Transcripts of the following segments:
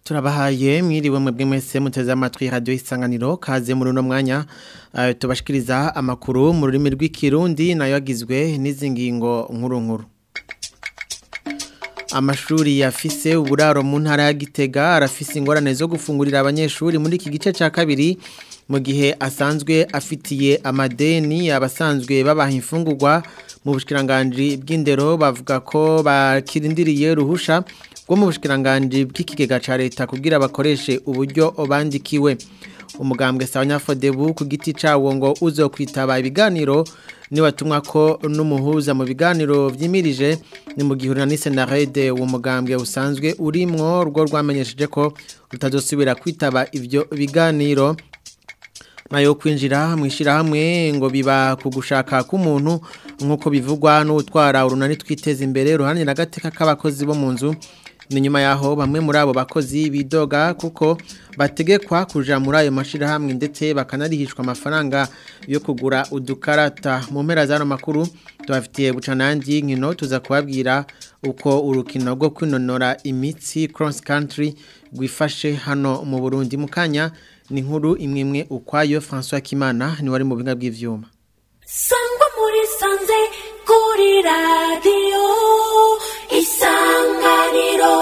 turabahaye mwiriwe mwebwe mwese muteze amatwi radio isanganiro kaze muri uno mwanya uh, tubashikiriza amakuru mu rurimi rw'ikirundi nayo agizwe n'izi ngingo nkuru nkuru amashuri yafise uburaro mu ntara ya Gitega arafise ingorane zo gufungurira abanyeshuri muri iki gice ca kabiri mu gihe asanzwe afitiye amadeni abasanzwe babaha imfungurwa mu bushikiranganje bw'indero bavuga ko bakirindiriye ruhusha bwo mu bushikiranganje bw'ikigega ca leta kugira bakoreshe uburyo bandikiwe umugambwe sabanyafodebu ku giti cawo ngo uzo kwitaba ibiganiro ni watumwa ko n'umuhuza mu biganiro vyimirije ni mu gihurira ni senarede uwo mugambwe usanzwe urimwo rwo rwamenyesheje ko rutazosubira kwitaba ivyo biganiro nayo kwinjira mwishira hamwe ngo biba kugushaka k'umuntu nkuko bivugwa n'utwara urunani twiteza imbere ruhanye na gateka k'abakozi bo mu nzu ni nyuma yaho bamwe muri abo bakozi bidoga kuko bategekwa kuja muri ayo mashirahamwe ndetse bakanarihishwa amafaranga yo kugura udukarata mu mpera z'ano makuru tubafitiye bucanangi nkino tuza kubabwira uko urukino rwo kwinonora imitsi cross country rwifashe hano mu Burundi mu kanya ni nkuru imwe imwe ukwayo François Kimana ni wari mu binga bw'ivyuma Sangwa muri sanze kuri radio isanganiro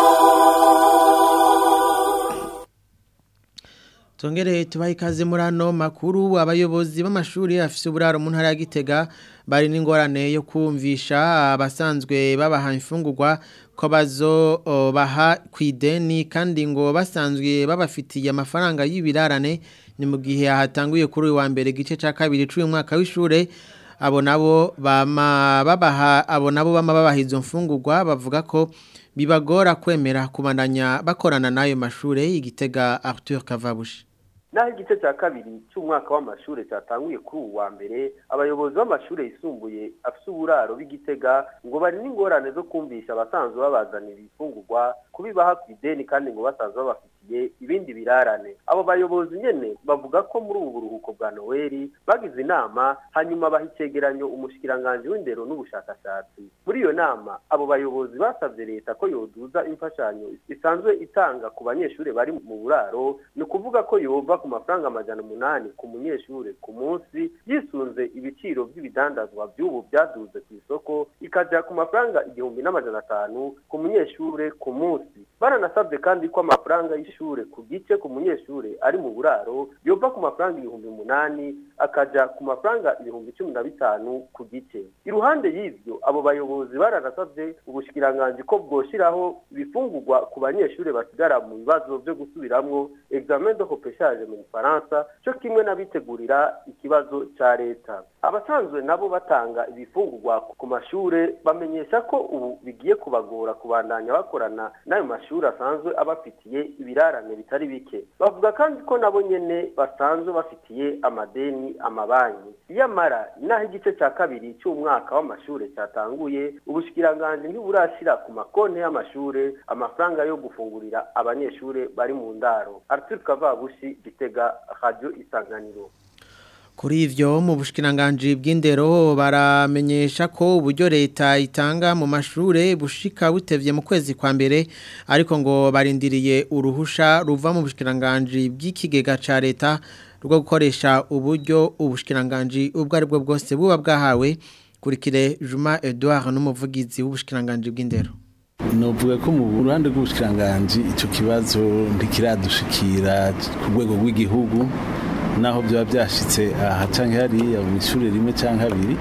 Tongere tubaye ikaze muri ano makuru abayobozi b'amashuri afise uburaro mu ntara ya Gitega bari n'ingorane yo kumvisha abasanzwe babaha imfungurwa ko bazo baha kwideni kandi ngo basanzwe babafitiye amafaranga y'ibirarane ni mu gihe hatanguye kuri uyu wa mbere gice ca kabiri c'uyu mwaka w'ishure abo nabo bama babaha abo nabo bama babaha izo mfungurwa bavuga ko bibagora kwemera kubandanya bakorana n'ayo mashure igitega Arthur Kavabushi naho igice cya kabiri cy'umwaka w'amashuri cyatanguye kuri ubu wa mbere abayobozi b'amashuri yisumbuye afite uburaro b'igitega ngo bari n'ingorane zo kumvisha abasanzwe babazanira ibifungurwa kubibaha ku ideni kandi ngo basanzwe babafitiye ibindi birarane abo bayobozi nyene bavuga ko muri ubu buruhuko bwa noweli bagize inama hanyuma baha icegeranyo umushikiranganji w'indero n'ubushakashatsi muri iyo nama abo bayobozi basabye leta ko yoduza imfashanyo isanzwe itanga ku banyeshuri bari mu buraro ni ukuvuga ko yova ku mafaranga amajana umunani ku munyeshure ku munsi yisunze ibiciro by'ibidandazwa by'ubu byaduze ku isoko ikaja ku mafaranga igihumbi n'amajana atanu ku munyeshure ku munsi baranasabye kandi ko amafaranga y'ishure ku gice ku munyeshure ari mu buraro yova ku mafaranga ibihumbi umunani akaja ku mafaranga ibihumbi cumi na bitanu ku gice iruhande y'ivyo abo bayobozi baranasabye ubushikiranganji ko bwoshiraho ibifungurwa ku banyeshure basigara mu bibazo vyo gusubiramwo examen de repêchage mu Faransa cyo kimwe n'abitegurira ikibazo ca leta abasanzwe nabo batanga ibifungurwa ku mashure bamenyesha ko ubu bigiye kubagora kubandanya bakorana n'ayo mashuri asanzwe abafitiye ibirarane bitari bike bavuga kandi ko nabo nyene basanzwe bafitiye amadeni amabanki iyamara naho igice cya kabiri cy'umwaka w'amashure cyatanguye ubushikiranganji ntiburashira ku makonti y'amashure amafaranga yo gufungurira abanyeshure bari mu ndaro Arthur Kavabushi Gitega Radio Isanganiro Kuri ivyo mu bushikiranganje bw'indero baramenyesha ko uburyo leta itanga mu mashure bushika butevye mu kwezi kwa mbere ariko ngo barindiriye uruhusha ruva mu bushikiranganje bw'ikigega ca leta rwo gukoresha uburyo ubushikiranganje ubwo ari bwo bwose buba bwahawe kurikire Juma Edouard n'umuvugizi w'ubushikiranganje bw'indero novuga ko mu ruhande rw'ubushikiranganje ico kibazo ntikiradushikira ku rwego rw'igihugu naho byaba byashitse aha canke hariya mu ishuri rimwe canke abiri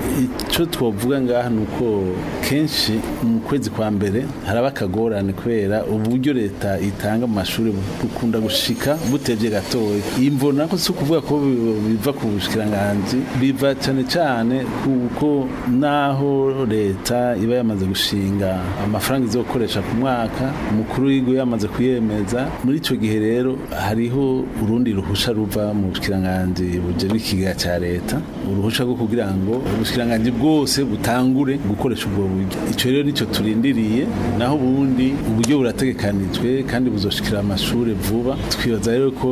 ico twovuga ngaha nuko kenshi mu kwezi kwa mbere haraba akagorane kubera uburyo leta itanga mu mashuri bukunda gushika butevye gatoya imvo nako si ukuvuga ko biva ku bushikiranganji biva cane cane kuko naho leta iba yamaze gushinga amafaranga izokoresha ku mwaka umukuru w'igihugu yamaze kuyemeza muri ico gihe rero hariho urundi ruhusha ruva mu bushikiranganji bujejwe ikigega ca leta uruhusha rwo kugira ngo ubushikiranganji bwose butangure gukoresha ubwo buryo ico rero nico turindiriye naho ubundi uburyo burategekanijwe kandi buzoshikira amashure vuba twibaza rero ko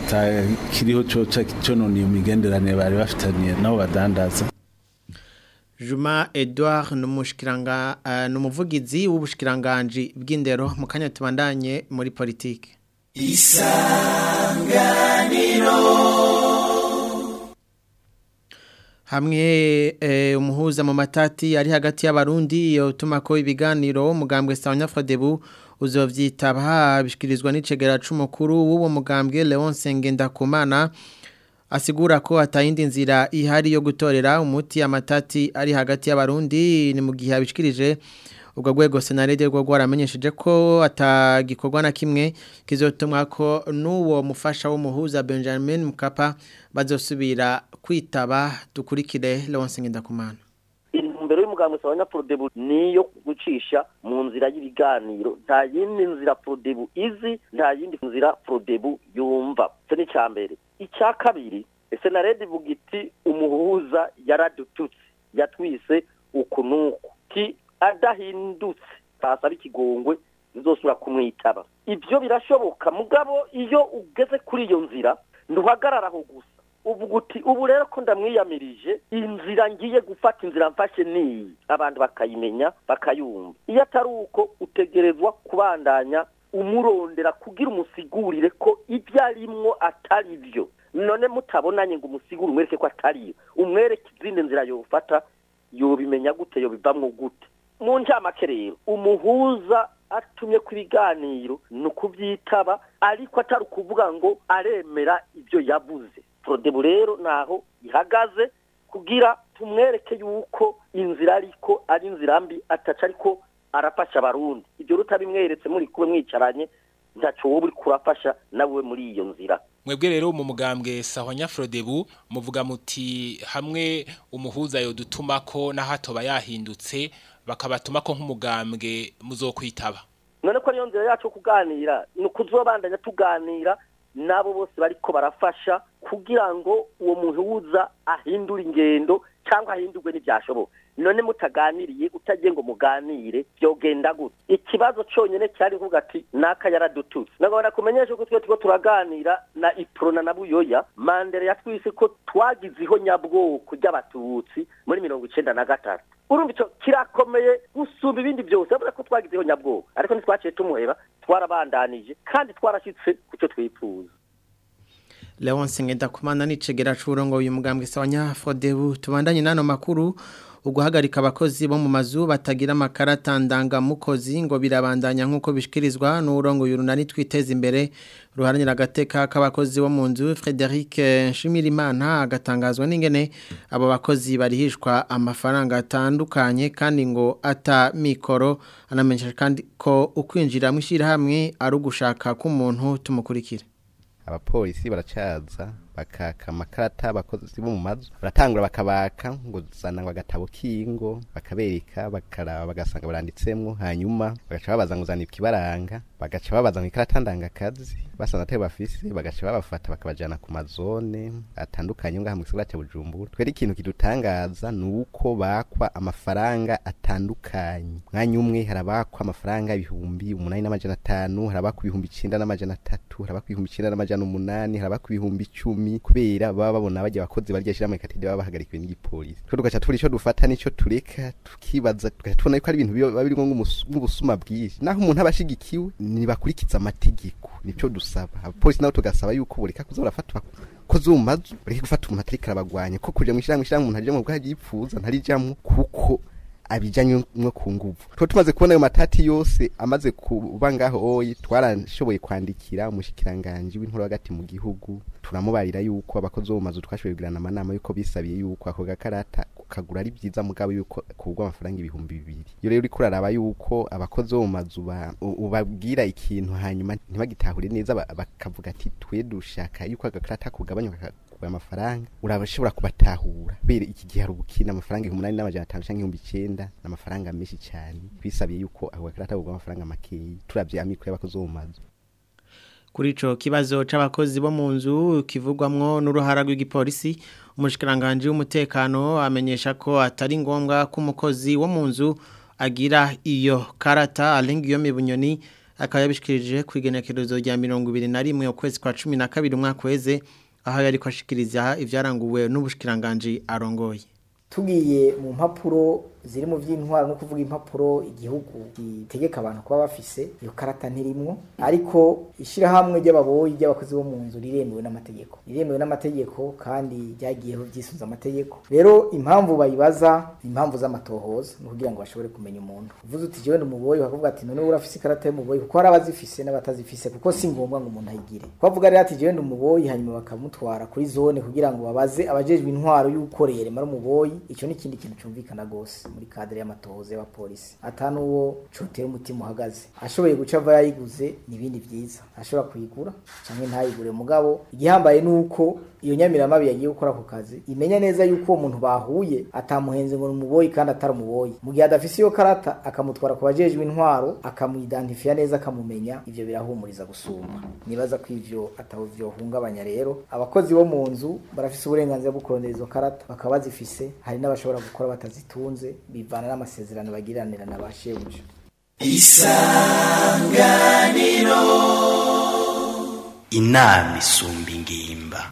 atakiriho coca conona iyo migenderanire bari bafitaniye nabo badandaza Juma Edouard numushikiranga uh, numuvugizi w'ubushikiranganje bw'indero mu kanya tubandanye muri politike hamwe eh, umuhuza mu matati ari hagati y'abarundi yotuma ko ibiganiro mugambwe Sanya Frodebu uzovyitaba bishikirizwa n'icegera c'umukuru w'uwo mugambwe Leon Sengendakumana asigura ko atayindi nzira ihari yo gutorera umuti amatati ari hagati y'abarundi ni mu gihe abishikirije ubwo rwego senarede rwo rwaramenyesheje ko atagikorwa na kimwe kizotumwa ko n'uwo mufasha w'umuhuza Benjamin Mkapa bazosubira kwitaba dukurikire Leonce Ngendakumana intumbero y'umugambwe sabanya Prodebu niyo gucisha mu nzira y'ibiganiro nta yindi nzira Prodebu izi nta yindi nzira Prodebu yumva cyo ni cyambere icya kabiri senarede ivuga iti umuhuza yaradututse yatwise uku nuku ki adahindutse basaba ikigongwe nzosubira kumwitaba ibyo birashoboka mugabo iyo ugeze kuri iyo nzira ntuhagararaho gusa uvuga uti ubu rero ko ndamwiyamirije inzira ngiye gufata inzira mfashe niyi abantu bakayimenya bakayumva iyo atari uko utegerezwa kubandanya umurondera kugira umusigurire ko ibyo arimwo atari byo none mutabonanye ngo umusigure umwereke ko atariyo umwereke izindi nzira yofata yobimenya gute yobivamwo gute mu njamake rero umuhuza atumye ku biganiro ni ukubyitaba ariko atari ukuvuga ngo aremera ibyo yabuze porodebu rero naho ihagaze kugira tumwereke yuko inzira ariko ari inzira mbi ataca ariko arafasha abarundi ibyo rutabimweretse muri kube mwicaranye ntacyo wowe uri kurafasha nawe muri iyo nzira mwebwe rero mu mugambwe sahwanya Frodebu muvuga muti hamwe umuhuza yo dutuma ko na hato bayahindutse bakabatuma ko nk'umugambwe muzokwitaba none ko niyo nzira yacu kuganira ni ukuzobandanya tuganira nabo bose bariko barafasha kugira ngo uwo muhuza ahindure ingendo cyangwa ahindurwe n'ibyashoboka none mutaganiriye utagiye ngo muganire byogenda gute ikibazo cyonyine cyari kuvuga ati naka yaradututse nagomba kumenyesha ko twe tuko turaganira na iprona na buyoya mandere yatwise ko twagizeho nyabwoko ry'abatutsi muri mirongo icenda na gatatu urumva icyo kirakomeye gusumba ibindi byose avuga ko twagizeho nyabwoko ariko ntitwaciye tumuheba twarabandanije kandi twarashyitse ku cyo twifuza Leonce Ngendakumana nicegera curongo uyu mugambwe sawanya Frodebu tubandanye nano makuru uguhagarika abakozi bo mu mazu batagira amakarata ndangamukozi ngo birabandanya nk'uko bishikirizwa n'urongo y'urunani twiteza imbere ruharanira agateka k'abakozi bo mu nzu Frederic Nshimirimana agatangazwa n'ingene abo bakozi barihishwa amafaranga atandukanye kandi ngo ata mikoro anamenyesha kandi ko ukwinjira mu ishyirahamwe ari ugushaka k'umuntu tumukurikira abapolisi baracaza bakaka amakarata abakozi bo mu mazu baratangura bakabaka ngo zana ngo agatabo k'ingo bakabereka bakaraba bagasanga baranditsemwo hanyuma bagaca babaza ngo zana ikibaranga bagaca babaza ngo ikarata ndangakazi basanze atari bafise bagaca babafata bakabajana ku mazone atandukanye ngaha mu gisagara cya Bujumbura twere ikintu kidutangaza ni uko bakwa amafaranga atandukanye mwanya umwe harabakwa amafaranga ibihumbi umunani n'amajana atanu harabakwa ibihumbi icenda n'amajana atatu harabakwa ibihumbi icenda n'amajana umunani harabakwa ibihumbi icumi kubera baba babona bajya abakozi barya shira mu katide baba bahagarikiwe n'igipolisi twe tugaca tubura ico dufata nico tureka tukibaza tugaca tubona yuko ari ibintu biba birimo nk'ubusuma bwinshi naho umuntu aba ashigikiwe ntibakurikiza amategeko nico dusaba abapolisi nabo tugasaba yuko bureka kuza barafatwa ko zumazu bureke gufata umuntu atariko arabagwanya ko kuja mu ishyirahamwe ishyirahamwe umuntu arijamwo bwo yipfuza ntarijamwo kuko abijanye no ku nguvu twe tumaze kubona ayo matati yose amaze kuba ngaho oyi twarashoboye kwandikira umushikiranganje w'inkuru hagati mu gihugu turamubarira yuko abakozi bo mu mazu twashoboye kugirana amanama yuko bisabiye yuko ako gakarata kagura ari byiza mugabo yuko kugwa amafaranga ibihumbi bibiri iyo rero uriko uraraba yuko abakozi bo mu mazu ubabwira ikintu hanyuma ntibagitahure neza bakavuga ati twe dushaka yuko agakarata kugabanyuka amafaranga urabashobora kubatahura bere iki gihe hari ubukina amafaranga umunani n'amajana atanu cyangwa ibihumbi icenda n'amafaranga menshi cyane twisabiye yuko ako gakarata kugwa amafaranga makeyi turavye amikoro y'abakozi bo mu mazu kuri ico kibazo c'abakozi bo mu nzu kivugwamwo n'uruhara rw'igipolisi umushikiranganje w'umutekano amenyesha ko atari ngombwa ko umukozi wo mu nzu agira iyo karata alenga iyo mibunyoni akaba yabishikirije ku igenekerezo rya mirongo ibiri na rimwe ukwezi kwa cumi na kabiri umwaka weze aho yari kwashikiriza ivyaranguwe n'ubushikiranganje arongoye tugiye mu mpapuro ziri mu by'intwaro no kuvuga impapuro igihugu gitegeka abantu kuba bafise iyo karata ntirimwo ariko ishyirahamwe ry'ababoyi ry'abakozi bo mu nzu riremewe n'amategeko riremewe n'amategeko kandi ryagiyeho byisunze amategeko rero impamvu bayibaza ni impamvu z'amatohoza ni ukugira ngo bashobore kumenya umuntu uvuze uti jewe ni umuboyi bakavuga ati none urafise ikarata y'umuboyi kuko hari abazifise n'abatazifise kuko si ngombwa ngo umuntu ayigire bavuga rero ati jewe ni umuboyi hanyuma bakamutwara kuri zone kugira ngo babaze abajejwe intwaro y'ukoreye remara umuboyi icyo ni ikindi kintu cyumvikana gose muri kadere y'amatohoza y'abapolisi ata n'uwo cotera umutima uhagaze ashoboye guca ava yayiguze ni ibindi vyiza ashobora kuyigura canke ntayigure mugabo igihambaye nuko iyo nyamiramabi yagiye gukora ako kazi imenya neza yuko uwo muntu bahuye atamuhenze ngo ni umuboyi kandi atari umuboyi mu gihe adafise iyo karata akamutwara ku bajejwe intwaro akamwidentifiya neza akamumenya ivyo birahumuriza gusumba nibaza ko ivyo ataho vyohungabanya rero abakozi bo mu nzu barafise uburenganzira bwo kurondera izo karata bakaba bazifise hari n'abashobora gukora batazitunze bivana n'amasezerano bagiranira na ba shebuja isanganiro inama isumba ingimba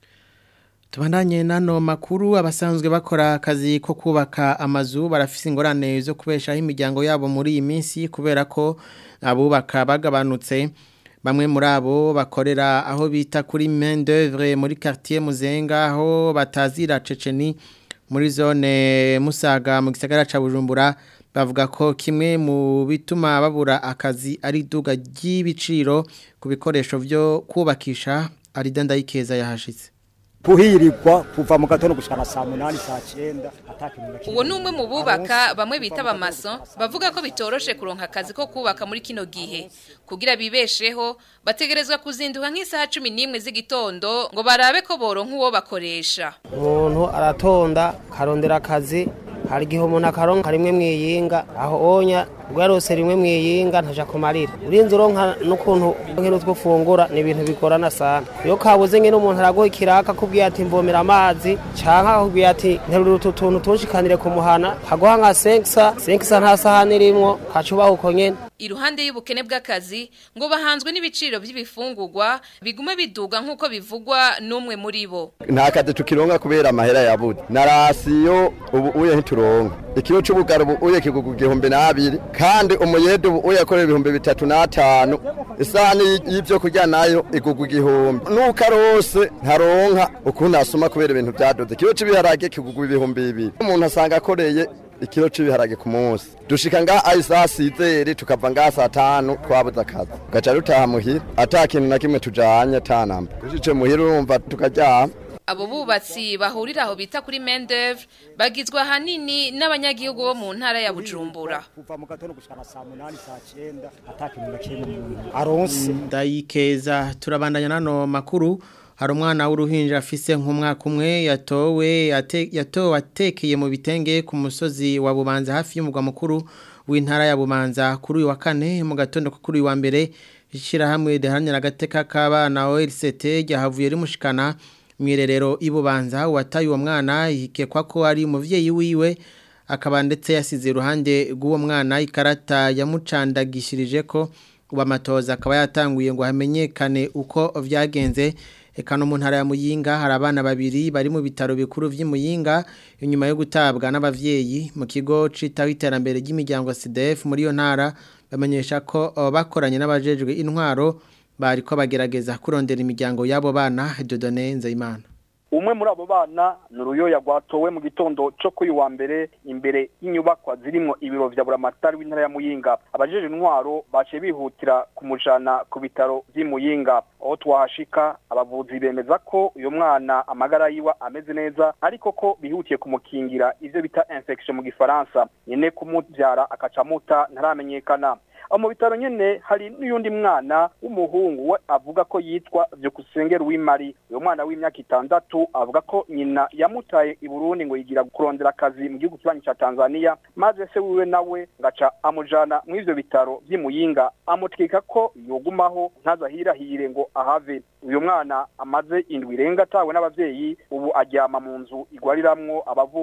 Tubandanye nano makuru abasanzwe bakora akazi ko kubaka amazu barafise ingorane zo kubeshaho imiryango yabo muri iyi minsi kubera ko abubaka bagabanutse bamwe muri abo bakorera aho bita kuri main d'œuvre muri quartier Muzenga aho batazira Ceceni muri zone Musaga mu gisagara ca Bujumbura bavuga ko kimwe mu bituma babura akazi ari duga ry'ibiciro ku bikoresho byo kubakisha ari dandayikeza yahashitse kuhirirwa kuva mu gatondo gushikana saa munani saa cyenda uwo ni umwe mu bubaka bamwe bita abamaso bavuga ko bitoroshe kuronka akazi ko kubaka muri kino gihe kugira bibesheho bategerezwa kuzinduka nk'isaha cumi n'imwe z'igitondo ngo barabe ko boronka uwo bakoresha umuntu aratonda karondera akazi hari igihe umuntu akaronka rimwe mwiyinga aho onya ubwarose rimwe mwiyinga ntaja kumarira urinze uronka n'ukuntu nk'ino twufungura ni ibintu bigorana sana iyo kabuze nk'ino umuntu araguha ikiraka akubwiye ati mbomera amazi canke akubwiye ati nterura utu tuntu tunshikanire ku muhana haguha nka senkisa senkisa nta sahani irimwo kacubaha uko nyene iruhande y'ubukene bw'akazi ngo bahanzwe n'ibiciro by'ibifungurwa bigume biduga nk'uko bivugwa n'umwe muri bo nta kazi tukironka kubera amahera yabuze na rasiyo ubu uye ntituronka ikiro c'ubugaro ubu uye kigugu igihumbi n'abiri kandi umuyede ubu uye akorera ibihumbi bitatu n'atanu isahani y'ivyo kurya nayo igugu igihumbi nuko arose ntaronka ukuntu asoma kubera ibintu vyadoze ikiro c'ibiharage kigugu ibihumbi bibiri umuntu asanga akoreye ikiro c'ibiharage ku munsi dushika nga aisa sizeri tukava nga saa tanu twabuze akazi gaca rutaha muhira ata kintu na kimwe tujanye tanamba dushitse muhira urumva tukaryama abo bubatsi bahurira aho bita kuri main d'œuvre bagizwe ahanini n'abanyagihugu bo mu ntara ya Bujumbura kuva mu gatondo gushikana saa munani saa cyenda ata kintu na kimwe umuntu aronse ndayikeza turabandanya nano makuru hari umwana w'uruhinja afise nk'umwaka umwe yatowe yatowe atekeye mu bitenge ku musozi wa bubanza hafi y'umugwa mukuru w'intara ya bubanza kuri uyu wa kane mu gatondo ko kuri uyu wa mbere ishyirahamwe riharanira agateka k'abana ORCT ryahavuye rimushikana mu irerero ibubanza uwataye uwo mwana yikekwa ko ari umubyeyi wiwe akaba ndetse yasize iruhande rw'uwo mwana ikarata yamucandagishirije ko ubu amatoza akaba yatanguye ngo hamenyekane uko byagenze Eka no mu ntara ya Muyinga hari abana babiri bari mu bitaro bikuru vy'Imuyinga inyuma yo gutabwa n'abavyeyi mu kigo citaho iterambere ry'imiryango CDF muri yo ntara bamenyesha ko bakoranye n'abajejwe intwaro bariko bagerageza kurondera imiryango y'abo bana Dodone Nzeyimana umwe muri abo bana ni uruyoya rwatowe mu gitondo cyo kuri wa mbere imbere y'inyubakwa zirimo ibiro vya buramatari w'intara ya muyinga abajeje intwaro baciye bihutira kumujana ku bitaro vy'i muyinga aho twahashika abavuzi bemeza ko uyu mwana amagara yiwe ameze neza ariko ko bihutiye kumukingira ivyo bita infection mu gifaransa nyene kumuvyara akacamuta ntaramenyekana aho mu bitaro nyene hari n'uyundi mwana w'umuhungu we avuga ko yitwa Vyukusengera w'Imari uyo mwana w'imyaka itandatu avuga ko nyina yamutaye i Burundi ngo yigira kurondera akazi mu gihugu kibanyi ca Tanzania maze se wiwe nawe ngaca amujana mu ivyo bitaro vy'Imuyinga amutwika ko yogumaho ntazahirahire ngo ahave uyu mwana amaze indwi irenga atawe n'abavyeyi ubu aryama mu nzu igwariramwo abavugwa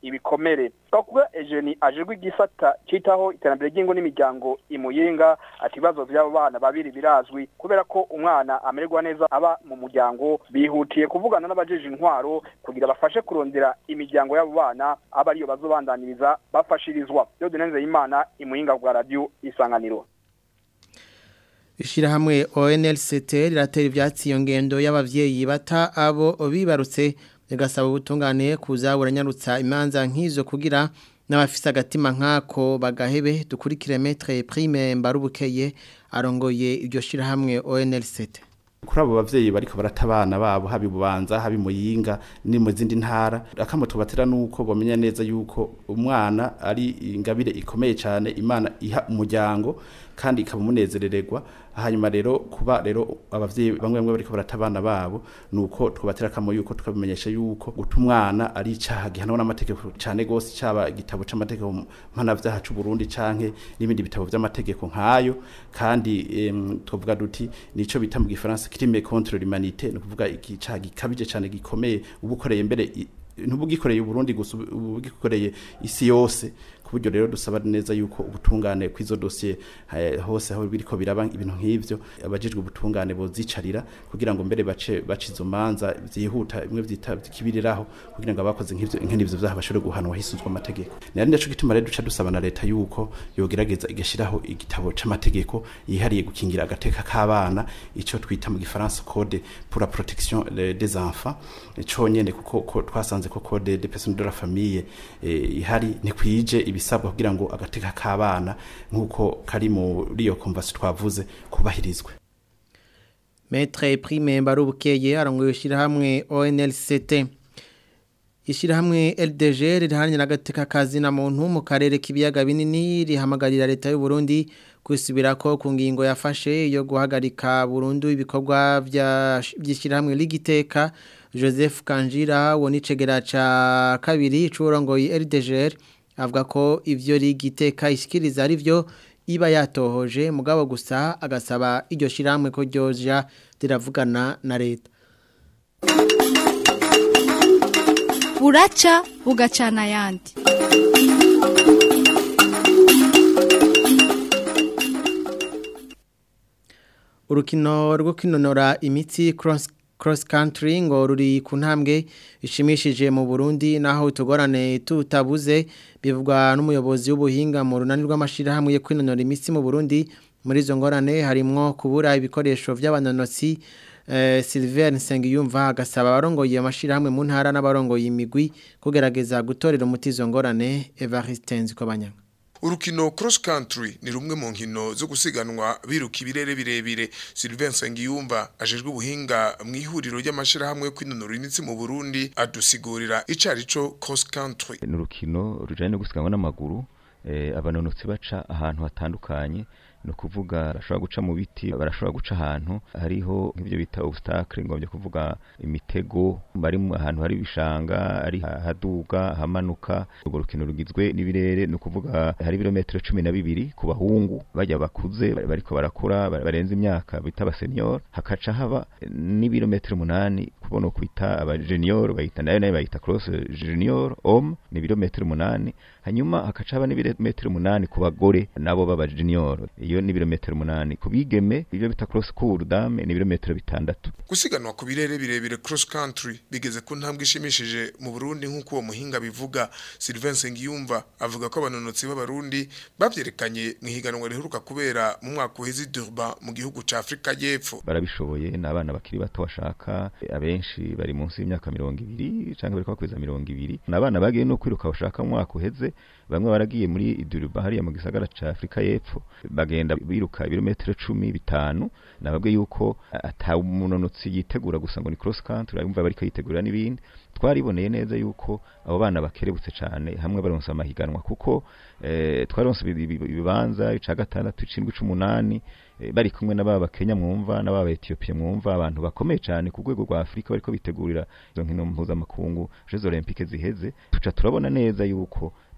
ibikomere twakuba Eugenie ajejwe igisata citaho iterambere ry'ingo n'imiryango imuyinga ati ibibazo by'abo bana babiri birazwi kubera ko umwana amererwa neza aba mu muryango bihutiye kuvugana n'abajeje intwaro kugira bafashe kurondera imiryango y'abo bana aba ariyo bazobandaniriza bafashirizwa Dieudonne Imana imuyinga bwa radio isanganiro Ishirahamwe ONLCT riratera ivyatsi iyo ngendo y'abavyeyi bata abo bibarutse rigasaba ubutungane kuza buranyarutsa imanza nk'izo kugira n'abafise agatima nk'ako bagahebe dukurikire metre prime mbarubukeye arongoye iryo shirahamwe ONLCT kuri abo bavyeyi bariko barata abana babo habi bubanza habi muyinga ni mu zindi ntara akamoto batera nuko bomenya neza yuko umwana ari ingabire ikomeye cyane imana iha umuryango kandi ikabumunezerererwa hanyuma rero kuba rero abavyeyi bamwe bamwe bariko barata abana babo nuko twabatera kamo yuko tukabimenyesha yuko guta umwana ari icaha gihanwa n'amategeko cyane gose cyaba igitabo c'amategeko mpanavyaha c'u Burundi canke n'ibindi bitabo vy'amategeko nkayo kandi em, tuvuga duti nico bita mu gifaransa crime contre l'humanité no kuvuga icaha gikabije cyane gikomeye ubukoreye mbere i- ntubugikoreye Burundi gusa ubu- ubugikoreye isi yose kuburyo rero dusaba neza yuko ubutungane kwizo dossier eh, hose aho biriko biraba ibintu nk'ivyo abajijwe ubutungane bozicarira kugira ngo mbere bace bacizo manza vyihuta imwe vyita kibiriraho kugira ngo abakoze nk'ivyo nk'ivyo vyaha bashobore guhanwa hisuzwa amategeko nari naco gituma rero duca dusaba na leta yuko yogerageza igashiraho igitabo c'amategeko yihariye gukingira agateka k'abana ico twita mu gifaransa code pour la protection eh, des enfants conyene kuko ko twasanze ko code des personnes de la famille eh, ihari ntikwije ibisabwa kugira ngo agateka k'abana nk'uko kari muri iyo konvasi twavuze kubahirizwe Metre prime mbarubukeye arongoye ishirahamwe ONLCT Ishirahamwe LDG rihanye n'agateka kazi na muntu mu karere k'ibiyaga binini rihamagarira leta y'u Burundi kwisubirako ku ngingo yafashe yo guhagarika burundu ibikorwa vya byishirahamwe ligiteka Joseph Kanjira wonicegera ca kabiri c'urongoye LDG avuga ko ivyo ligiteka ishikiriza ari vyo iba yatohoje mugabo gusa agasaba iryo shiramwe ko ryoja riravugana na leta buraca bugacana ayandi urukino rwo kwinonora imitsi cross cross country ngo ruri ku ntambwe ishimishije mu Burundi naho utugorane tutabuze bivugwa n'umuyobozi w'ubuhinga mu runani rw'amashirahamwe yo kwinonora imitsi mu Burundi muri izo ngorane harimwo kubura ibikoresho by'abanonotsi eh, Sylvain Nsengiyumva agasaba abarongoye amashirahamwe mu ntara n'abarongoye imigwi kugerageza gutorera umuti izo ngorane Evariste Nzikobanyanga Urukino cross country ni rumwe mu nkino zo gusiganwa biruka ibirere birebire Sylvain Sengiyumva ajejwe ubuhinga mu ihuriro ry'amashirahamwe yo kwinonora imitsi mu Burundi adusigurira icarico cross country ni urukino rujanye no gusiganwa n'amaguru eh, abanonotsi baca ahantu hatandukanye no kuvuga barashobora guca mu biti barashobora guca ahantu hariho nk'ibyo bita obstacle ngombye kuvuga imitego bari mu ahantu hari ibishanga ari haduga hamanuka urwo rukino rugizwe n'ibirere no kuvuga hari ibirometero cumi na bibiri ku bahungu bajya bakuze bariko barakura barenze imyaka bita abasenior hakaca haba n'ibirometero umunani kubona kwita abajenior bayita nayo nayo bayita cross junior homme ni ibirometero umunani hanyuma hakaca haba n'ibirometero umunani ku bagore nabo baba junior iyo ni ibirometero umunani ku bigeme ibyo bita cross cour dame ni ibirometero bitandatu gusiganwa ku birere birebire cross country bigeze ku ntambwe ishimishije mu Burundi nk'uko uwo muhinga bivuga Sylvain Sengiyumva avuga ko abanonotsi b'abarundi bavyerekanye mu higanwa riheruka kubera mu mwaka uheze Durban mu gihugu ca Afrika y'Epfo barabishoboye n'abana bakiri bato bashaka abenshi bari munsi y'imyaka mirongo ibiri canke bariko bakweza mirongo ibiri n'abana bagiye no kwiruka bashaka mu mwaka uheze bamwe baragiye muri Durban hariya mu gisagara ca Afrika y'Epfo bagenda biruka ibirometero cumi bitanu nababwe yuko ata umunonotsi yitegura gusa ngo ni cross country arumva bariko yitegura n'ibindi twariboneye neza yuko abo bana bakerebutse cyane hamwe baronse amahiganwa kuko eh, twaronse ibibanza ica gatandatu icindwi c'umunani eh, bari kumwe n'ababa Kenya mwumva n'ababa Ethiopia mwumva abantu bakomeye cyane ku rwego rwa Afrika bariko bitegurira izo nkino mpuzamakungu Jeux Olympiques ziheze tuca turabona neza yuko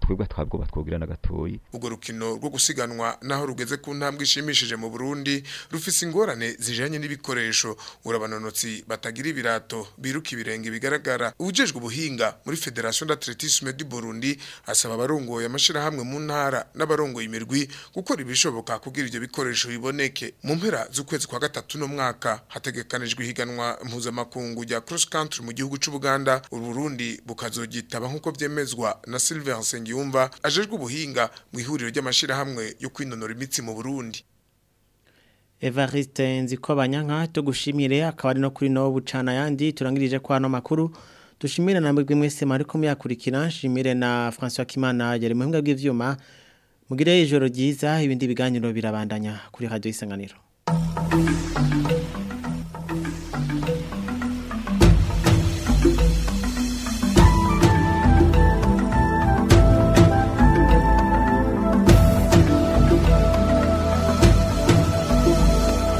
twebwe twabwo batwogira na gatoyi urwo rukino rwo gusiganwa naho rugeze ku ntambwe ishimishije mu Burundi rufise ingorane zijanye n'ibikoresho urabanonotsi batagira ibirato biruka ibirenge bigaragara ubujejwe ubuhinga muri Federation d'Athlétisme du Burundi asaba abarongoye amashirahamwe mu ntara n'abarongoye imirwi gukora ibishoboka kugira ivyo bikoresho biboneke mu mpera z'ukwezi kwa gatatu no mwaka hategekanijwe ihiganwa mpuzamakungu rya cross country mu gihugu c'u Buganda Burundi bukazogitaba nkuko vyemezwa na Sylvain Sengiyumva ajejwe ubuhinga mu ihuriro ry'amashirahamwe yo kwinonora imitsi mu Burundi Evariste Nzikobanyanka tugushimire akaba ari no kuri no bucana yandi turangirije kwa no makuru dushimire na mwebwe mwese mariko muyakurikira nshimire na François Kimana yari muhinga bw'ivyuma mugire ijoro ryiza ibindi biganiro birabandanya kuri radio isanganiro